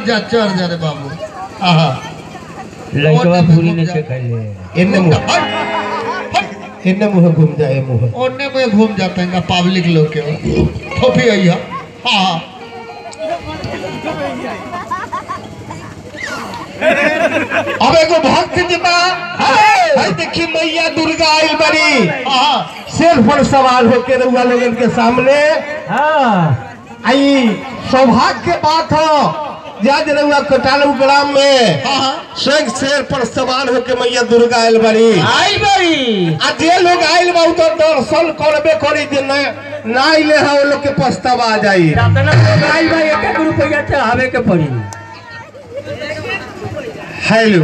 जा चढ़ जा रे बाबू आहा लड़कवा पूरी ने से खैले एने मुंह एने मुंह घूम जाए मुंह ओने में घूम जाते हैं पब्लिक लोग के थोपी आई है हाँ हाँ अब एगो भक्त जी बा है देखी मैया दुर्गा आइल बड़ी हाँ शेर पर सवार होके रउआ लोगन के सामने हाँ आई सौभाग्य के बात हो आज रउआ कटालू ग्राम में हाँ हाँ स्वयं शेर पर सवार होके मैया दुर्गा आइल बड़ी आई बड़ी आ जे लोग आइल बा उ तो दर्शन करबे करी जे न ना आइले है वो लोग के पछतावा आ जाई अपना लोग आई भाई एक एक रुपया चढ़ावे के पड़ी हेलो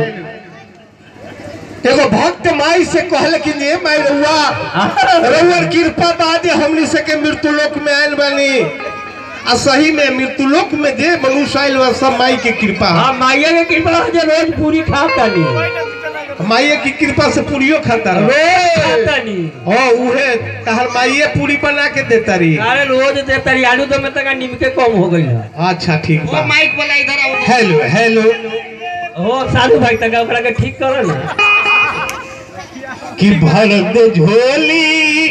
एगो भक्त माई से कहले कि ये माई रउआ रउआ कृपा बा जे हमनी से के मृत्यु लोक में आइल बानी आ सही में मृत्यु लोक में जे मनुष्य आइल बा सब माई के कृपा है। हाँ माइया के कृपा हो जे रोज पूरी खाता नहीं माइये की कृपा से पूरियो खाता रहो रोज खाता नहीं हो उहे तहर माइये पूरी बना के देता रही अरे रोज दे तरी आलू तो में तक नीम के कम हो गई है अच्छा ठीक बा माइक वाला इधर आओ हेलो हेलो हो साधु भाई तक ओकरा के ठीक करो ना कि भर दे झोली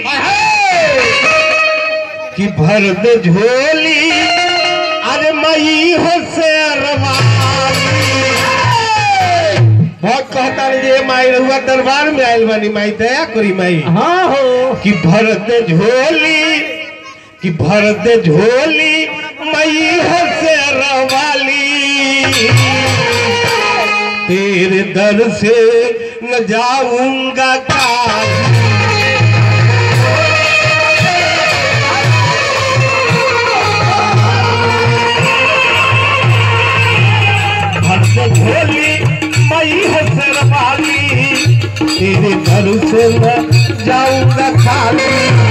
कि भर दे झोली अरे मई हो से बहुत कहता रे जे माई रहुआ दरबार में आइल बानी माई दया करी माई हाँ हो कि भर दे झोली कि भर दे झोली मई हो से रवाली तेरे दर से न जाऊंगा काजी भक्त भोली मई हसर वाली तेरे घर से न जाऊंगा खाली